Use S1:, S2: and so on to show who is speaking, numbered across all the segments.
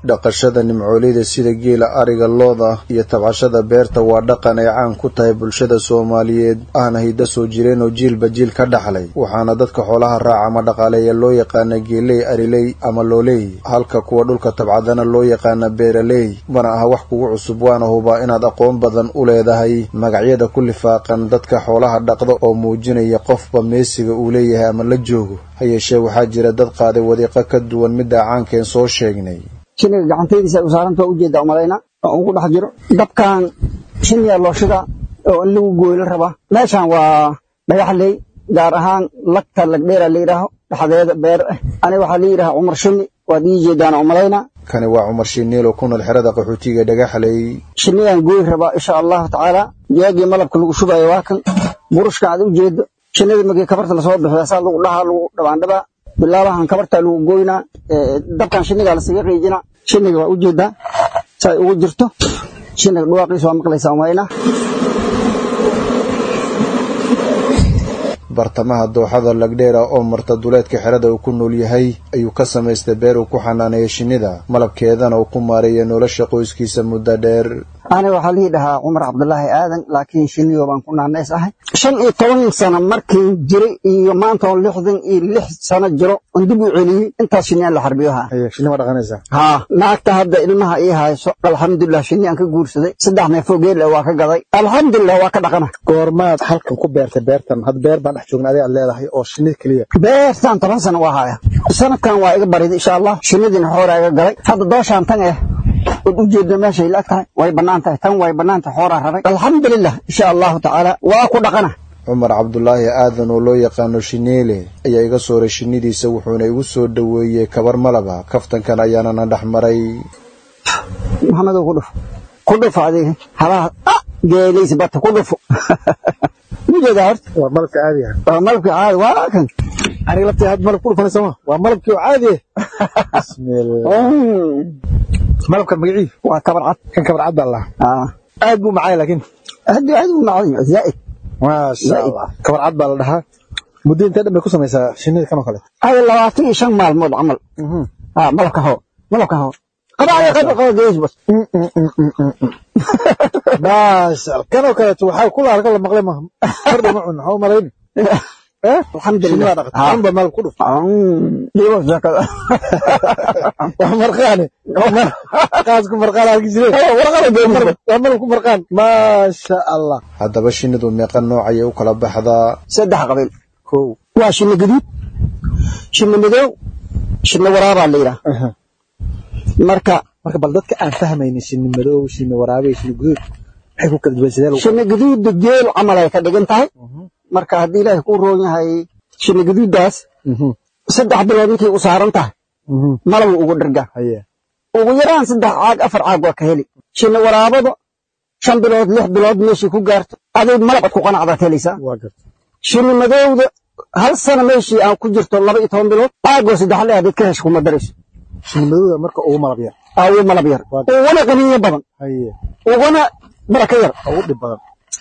S1: dhaqashada nimcooleyda sida geela ariga looda iyo tabcashada beerta waa dhaqan ay caan ku tahay bulshada soomaaliyeed ahna hidda soo jireen oo jiilba jiil ka dhaxlay waxaana dadka xoolaha raaca ama dhaqaaleeya loo yaqaana geeley ariley ama looley halka kuwa dhulka tabcadana loo yaqaana beeraley mana aha wax kugu cusub waana hubaa inaad aqoon badan u leedahay magacyada ku lifaaqan dadka xoolaha dhaqda oo muujinaya qofba meesiga uu leeyahay ama la joogo ha yeeshee waxaa jira dad qaaday wadiiqo ka duwan midda caankeen soo sheegnay
S2: shiniga gacantaydiisa ay u saaranta ujeeda umalayna oo ugu dhex jiro dabkan shiniya loo shida oo in lagu gooyla rabaa meeshan waa dhagaxley gaar ahaan lagta lagdheera la yidhaaho dhexdeeda beer ah aniga waxaa la yidhaha cumar shini waad ii jeedaan umalayna
S1: kani waa cumar shiniil oo ku nool xerada qaxootiga dhagaxley
S2: shinigan gooy rabaa insha allahu tacaala jeegii malabka lagu shubayo waa kan burushka aad u jeedo shinida markii kabarta lasoo bixiya saa lagu dhahaa lagu dhabaandhabaa bilaabahan kabarta lagu goynaa dabkan shinigaa lasaga qiijina shiniga waa ujeedaa say ugu jirto shiniga dhawaaqiisa waa maqlaysaa umayna
S1: bartamaha dooxada lagdheera oo marta duleedka xerada uu ku nool yahay ayuu ka samaystay beer uu ku xanaaneeya shinnida malabkeedana uu ku maareeya nolosha qoyskiisa muddo dheer
S2: aniga waxaa lii dhahaa cumar cabdulaahi aadan laakiin shiniyo baan ku naanays ahay shan iyo toban sano markii jiray iyo maanta oo lixdan iyo lix sano jiro on dib u celiyey intaas shiniyaan la xarbiyo haa
S1: shinni ma dhaqanaysaa
S2: haa naagta hadda ilmaha ii hayso alxamdulilah shiniyaan ka guursaday saddex neefoo geelle waa ka gaday alxamdulilah waa ka dhaqana
S3: goormaad halkan ku beertay beertan had beer baan dhex joogna adiga aad leedahay oo shinida keliya
S2: beertan toban sano waa haya sanadkan waa iga bariday insha allah shinnidiina xooraa iga galay hadda dooshaan tan eh ood u jeedno meeshay laag tahay way bannaan tahay tan way bannaan tahay xooraa rabay alxamdulilah insha allahu tacaala waa ku dhaqana
S1: cumar cabdulaahi aadan oo loo yaqaano shineele ayaa iga sooray shinnidiisa wuxuuna igu soo dhoweeyey kabar malaba kaftankan ayaanana dhex maray
S2: maxamedow ku dhufo ku dhufo adiga halaha geelaysa bata ku dhufo mujeedaa horta
S3: waa malabka caadiga
S2: waa malabka caadi waa kan
S3: aniga laftii had malab ku dhufanaysa ma waa malabkii oo caadi bismillah malabka magacii
S2: waa kabar cad
S3: kan kabar cad baa lahaa aad buu macay laakiin
S2: aad aad u macay zaa'id
S3: maasha allah kabar cad baa la dhahaa muddo intee dhan bay ku samaysaa shinnida kan oo kale
S2: ay labaatan iyo shan maalmood camal ha malabka hoo malabka hoo qabaaya qaba qaba gees bas
S3: maasha allah kan oo kaleeto waxaa ku laarka la maqlay maaha kordha ma cun maxaa u malayni
S2: alxamdulilah
S3: ba malab ku dhuf
S2: dhibo shakada
S3: waa marqaane qaasku marqaan halki jire waa malab ku marqaan maasha allah
S1: haddaba shinnidu meeqa nooc ayay u kala baxdaa
S2: saddex qabiil
S3: kow
S2: waa shinni gaduud shinni madow shinni waraabaa la yidhaha marka
S3: marka bal dadka aan fahmaynin shinni madow shinni waraabe shinni guduud maxay ku kala duwan sidee
S2: shinni gaduudda geel camal ay ka dhigan tahay marka haddii ilaahay kuu roon yahay shinni gaduuddaas saddex bilood intay u saaran tahay malabu ugu dhargaa ugu yaraan saddex caag afar caag waa ka heli shinni waraabada shan bilood lix bilood meeshii ku gaarto aday malab ad ku qanacdaad helaysaa shinni madowda hal sana meeshii aan ku jirto laba iyo toban bilood caagoo saddex le adayd ka hesho kuma darayso
S3: shinni madowda marka ugu malab yar
S2: ugu malab yar uguna qaniinyo badan uguna baraka yar
S3: ugu dhib badan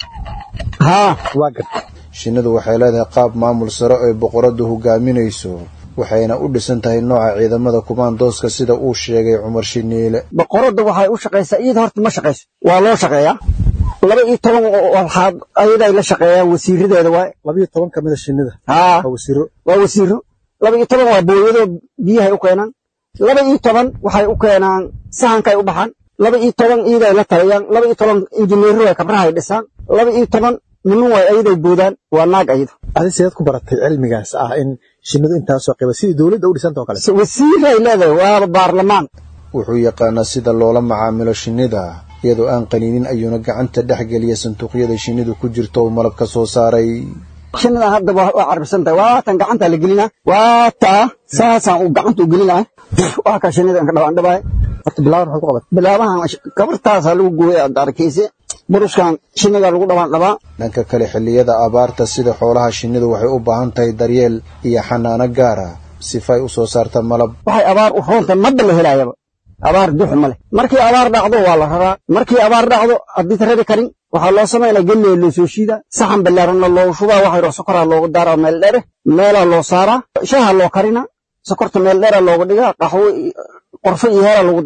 S2: haa
S3: waa garta
S1: shinnidu waxay leedahay qaab maamul sare oo ay boqoradu hogaaminayso waxayna u dhisan tahay nooca ciidamada kumaandooska sida uu sheegay cumar shiniile
S2: boqoradda waxay u shaqaysaa iyada horta ma shaqayso waa loo shaqeeyaa laba iyo toban waxaad ayaday la shaqeeyaan wasiiradeeda waay
S3: laba iyo toban kamida shinnida
S2: haa
S3: waa wasiiro
S2: waa wasiiro laba iyo toban waa booyadoo biyahay u keenaan laba iyo toban waxay u keenaan sahankay u baxaan laba iyo toban iyaday la taliyaan laba iyo toban injineero way kabrahay dhisaan laba iyo toban niman way ayaday boodaan waa naag ayado
S3: adi sideed ku baratay cilmigaas ah in shinnidu intaasoo qayba sidii dowladda u dhisanta oo kale
S2: wasiiray leedahay waaba baarlamaan
S1: wuxuu yaqaanaa sida loola macaamilo shinnida iyadoo aan qaniinin ayuuna gacanta dhex geliya sanduuqyada shinnidu ku jirto oo malab ka soo saaray
S2: shinnidan hadda waa carbisan tahay waatan gacantaa la gelinaa waa taa saasaan uu gacanta u gelinahay waa ka shinnidan ka dhawaan dhabaay
S3: horta bilaaban maxaad ku qabat
S2: bilaabahan kabartaasaa lagu gooyay aad arkayse buruskan shinnigaa lagu dhawaan dhabaa
S1: dhanka kale xilliyada abaarta sida xoolaha shinnidu waxay u baahan tahay daryeel iyo xanaano gaara sifay u soo saarta malab
S2: waxay abaar u roontahay madda la helaayaba abaar duxu ma leh markii abaar dhacdo waa la raraa markii abaar dhacdo haddii rari karin waxaa loo samaynaa gelley loo soo shiidaa saxan ballaaranna loogu shubaa waxayro sokoraa loogu daaraa meel dheere meelaa loo saaraa shaaha loo karinaa sokorta meel dheera loogu dhigaa qaxwo qorfo iyo heera lagu daraa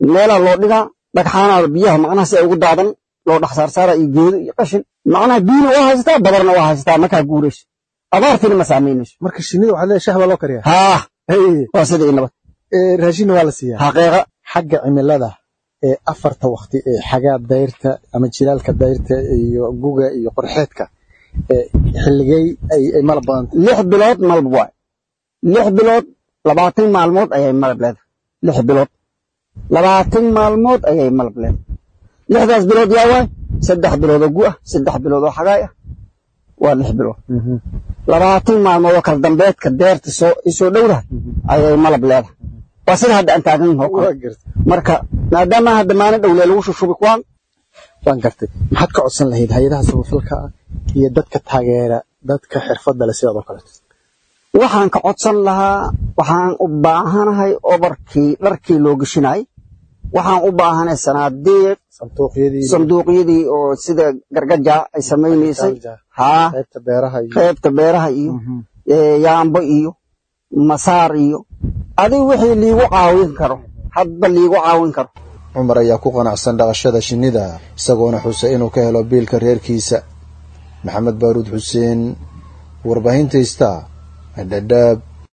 S2: meelaa loo dhigaa dhagxaanaa biyaha macnaha si ay ugu daadan loo dhex saarsaara iyo geedo iyo qashin macnaha biyina waa haysataa badarna waa haysataa markaa guurayso abaartiina ma saamaynayso
S3: marka shinnida waxaa leedahay shah baa loo kariyaa
S2: haa
S3: Haye.
S2: waa sida iyo nabad
S3: Ee, raashinna waa la siiyaa
S2: xaqiiqa
S3: xagga cimilada ee afarta waqti ee xagaa dayrta ama jilaalka dayrta iyo guga iyo qorxeedka ee xilligay ay ay malab badan tahay
S2: lix bilood malab waay lix bilood labaatan maalmood ayay malab leedahay lix bilood labaatan maalmood ayay malab leedahay lixdaas bilood yaa waay saddex bilood oo gu ah saddex bilood oo xagaay ah waa lix bilood labaatan maalmood oo kala dambeedka deerta soo isoo dhowdahay ayay malab leedahay waa sida hadda aan taagan yahay oo kale
S3: waa gartay
S2: marka maadaama hadda maalin dhowlee lagu shushubi kuwaan
S3: waan gartay maxaad ka codsan lahayd hay-adaha samafalka ah iyo dadka taageera dadka xirfadda leh sidaad oo kaleeto
S2: waxaan ka codsan lahaa waxaan u baahanahay obarkii dharkii loo geshinay waxaan u baahanahay sanaadiiq
S3: sanduuqyadii
S2: sanduuqyadii oo sida gargaja ay samaynaysay haa
S3: qaybta beeraha iyo
S2: qaybta beeraha iyo ee, yaambo iyo masaar iyo adiga wixii liigu caawin karo hadba liigu caawin karo
S1: cumar ayaa ku qanacsan dhaqashada shinnida isagoona xusay inuu ka helo biilka reerkiisa maxamed baaruud xuseen warbaahinta ista dhadhaab